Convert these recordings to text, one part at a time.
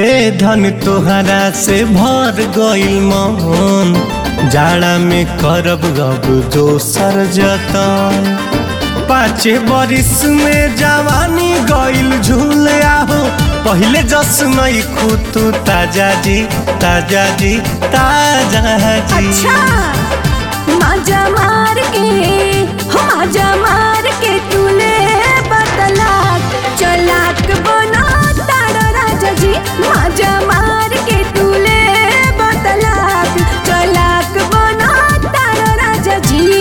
ए धन तोहरा से भर गइल मन जाड़ा में करब गब दोसर जतन पाँचे बरिस में जवानी गइल झूल आहो पहिले जस नहीं खुतू ताजा जी ताजा जी ताजा जी अच्छा माजा मार के हो माजा मार के तूले बतला चलाक बना तारा राजा जी माजा मार के तूले बतला चलाक बना तारा राजा जी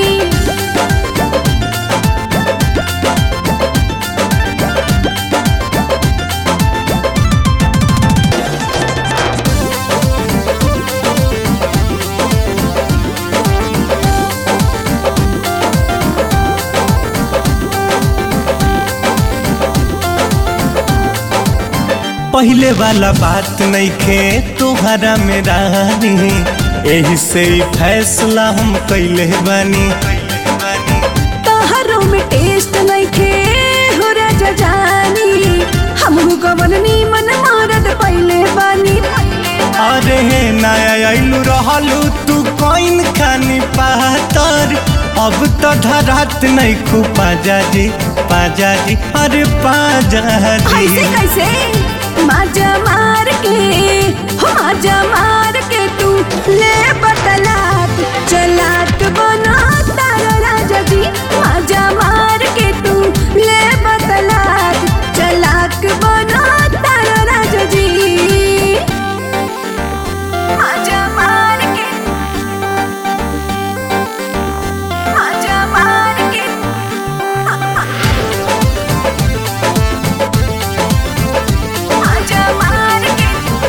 पहले वाला बात नहीं खे तोहरा में रानी यही से ही फैसला हम कैले बानी तोहरों में टेस्ट नहीं खे हो राजा जानी हमहू कवन नीमन मारद पहले बानी अरे हे नया आइलू रहलू तू कोइन खानी पातर अब तो धरात नहीं खू पाजा जी पाजा जी अरे पाजा ऐसे जी कैसे माजा मार के हो माजा मार के तू ले बतलात चलाक बना तारा राजा जी माजा मार के तू ले बतलात चलाक बना तारा राजा जी माजा मार के माजा मार के माजा मार के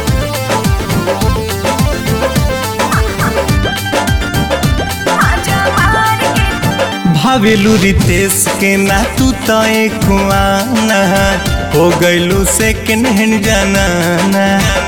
माजा मार के भावेलू रितेश के ना तू तो एक कुआना हो गइलू सेकंड हैंड जाना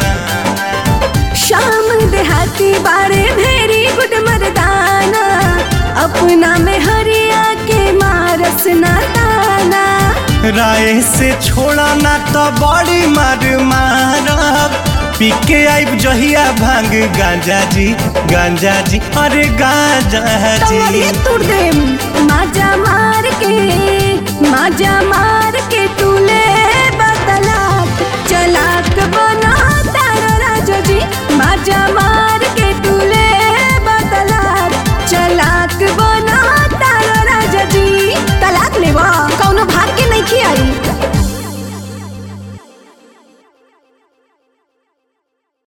शाम देहाती बारे भेरी गुड मर्दाना अपना में हरिया के मारस ना ताना राय से छोड़ा ना तो बड़ी मार मारब पीके आइब जहिया भांग गांजा जी गांजा जी अरे गांजा तोरी जी तुर दे माजा मार के माजा मार के